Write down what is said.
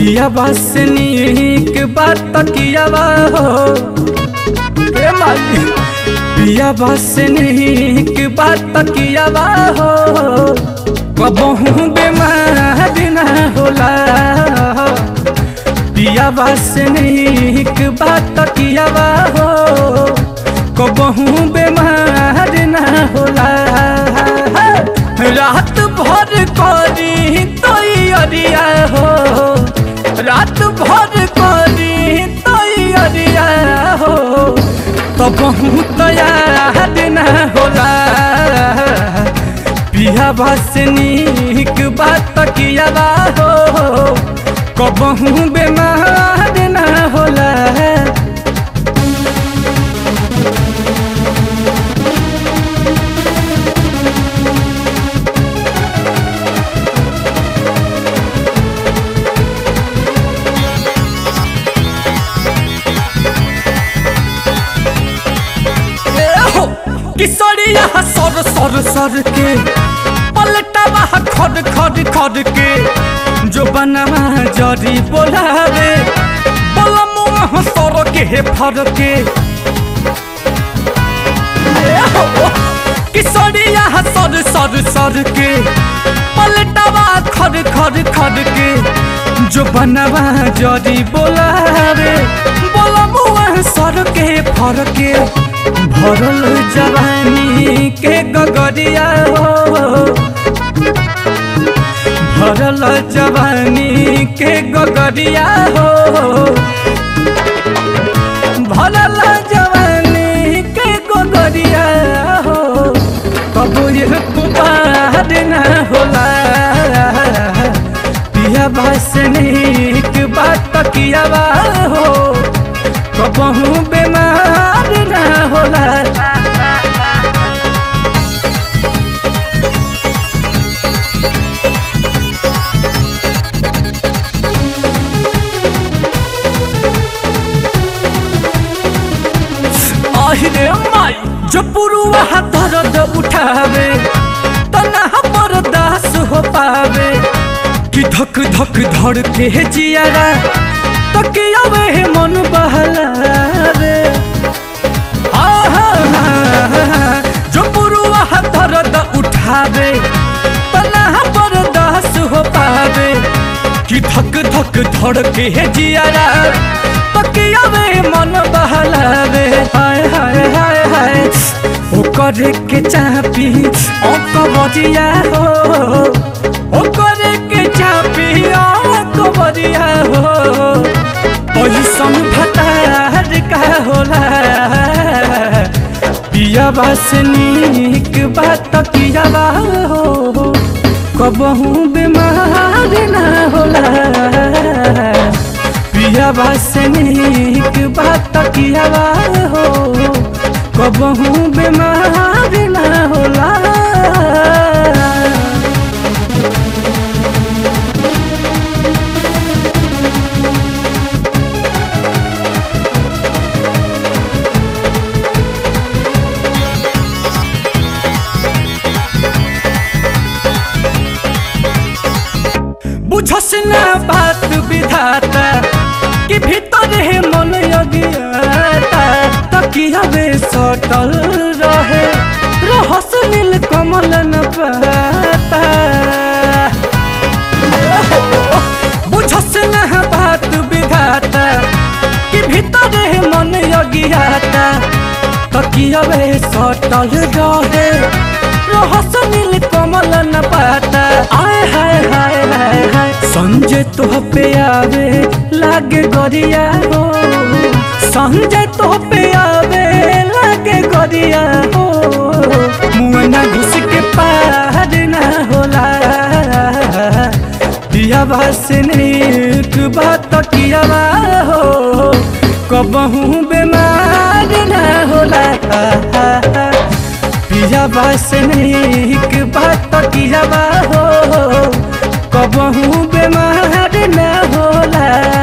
पिया बस नीक बात कियावा हो ए माई पिया बस नीक बात कियावा हो कबहू बेमार ना होला पिया बस नीक बात कियावा हो कबहू बेमार ना होला रात भर करी तैयारिया हो रात भर करी तैयारिया हो तो बहुत याद न होला पिया बस नीक बात किया हो कबहू बेमार न होला हो किशोरिया सर सर सर के पलटवा खड खड खड के जो बनवा जरी बोलावे बलमुआ सर के फर के किशोरिया सर सर सर के पलटवा खड खड खड के जो बनवा जरी बोलावे बलमुआ सर के फर के भरल जवानी के गगरिया हो भरल जवानी के गगरिया हो भरल जवानी के गगरिया हो तब ये कुबार न होला पिया बस नीक बात किया हो कबहू बेमार न होला আহিরে মাই जो पुरुआ दर्द उठावे तना बर्दाश्त हो पावे कि धक धक धड़ के जियारा तकियावे मन बहलावे आहा, जो पुरुआ दर्द उठावे तना बर्दाश्त हो पावे कि धक धक धड़ के जियारा तकियावे मन बहलावे हाय हाय हाय हाय ओ करे के चापी ओ कबरिया हो ओ करे के चापी ओ कबरिया हो पैसन भतार का होला पिया बस नीक बात किया हो कबहू बीमार ना होला पिया बस नीक बात किया हो कबहू बीमार ना होला बुझस ना बात विधाता कि भीतर है मन अज्ञाता तकिया बे सटल रहे रहस नील कमल न पाता बुझस ना बात विधाता कि भीतर है मन अज्ञाता तकिया बे सटल रहे रहस नील कमल न पाता आय हाय हाय हाय हाय संजय तो पे आवे लागे गरिया हो संजय तो पे आवे लागे गरिया हो मुआना घुस के पार ना होला दिया बस नीक बात किया हो कबहू बीमार ना होला पिया बस नीक बात किया हो कबहू बीमार न होला